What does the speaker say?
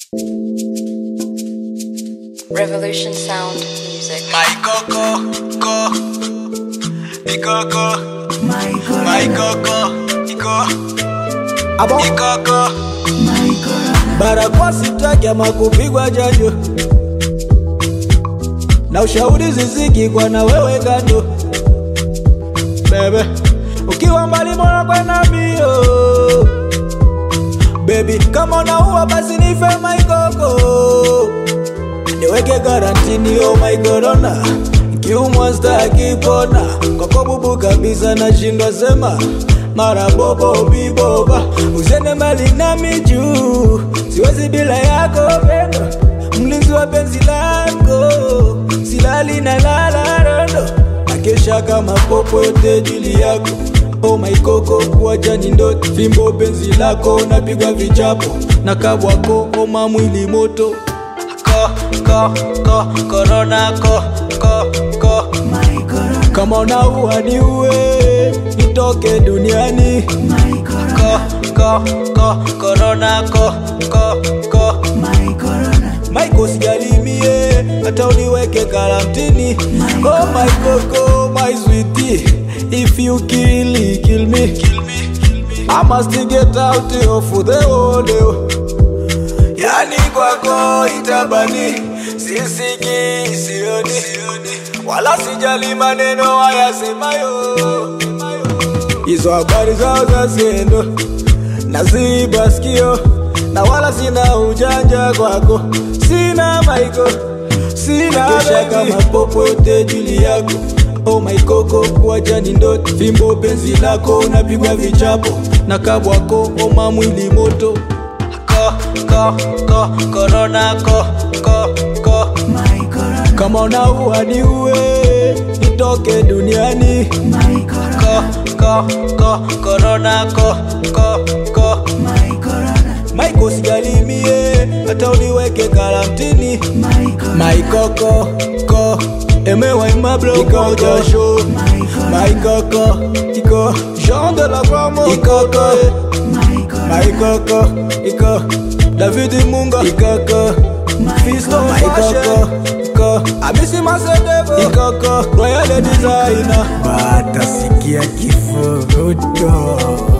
Revolution Sound Music. My coco, co, mi coco, my coco, iko, Abo ikoko. barakoa sitaki ama kupigwa janjo na ushauri ziziki kwa na wewe kando bebe ukiwa mbali mwana kwenda mbio bebi kama unaua basi nife maikoko niweke garantini oh my corona kiumwa stakipona kwako bubu kabisa nashindwa sema mara bobo biboba usende mbali nami juu siwezi bila yako pendo mlinzi wa penzi lako silali na lala rondo nakesha kama popo yote jili yako Oh my koko kuacha ni ndoto fimbo penzi lako napigwa vichapo na kabwako oma mwili moto Ko, ko, ko, corona, ko, ko, ko. kama unaua ni uwe nitoke duniani Ko, ko, ko, corona, ko, ko, ko. maiko sijalimie hata uniweke karantini oh my koko my sweetie if you kill kill me Kill me, kill me. I must get out of the world yani kwako itabani sisiki sioni wala sijali maneno wayasemayo hizo habari zao za zendo naziba sikio na wala sina ujanja kwako sina maiko sina kesha kama popo yote juli yako Oh my koko kuacha ni ndoto fimbo penzi lako napigwa vichapo na kabwako oma mwili moto Ko, ko, ko, corona, ko, ko, ko. kama unaua ni uwe nitoke duniani Ko, ko, ko, corona, ko, ko, ko. maiko sijalimie hata uniweke karantini maikoko ko emewaimabloiko jasho maikoko iko jean de la gramo ikoko maikoko iko david munga ikoko fisto maikoko iko amisi masedevo ikoko royal designer batasikia kifuruto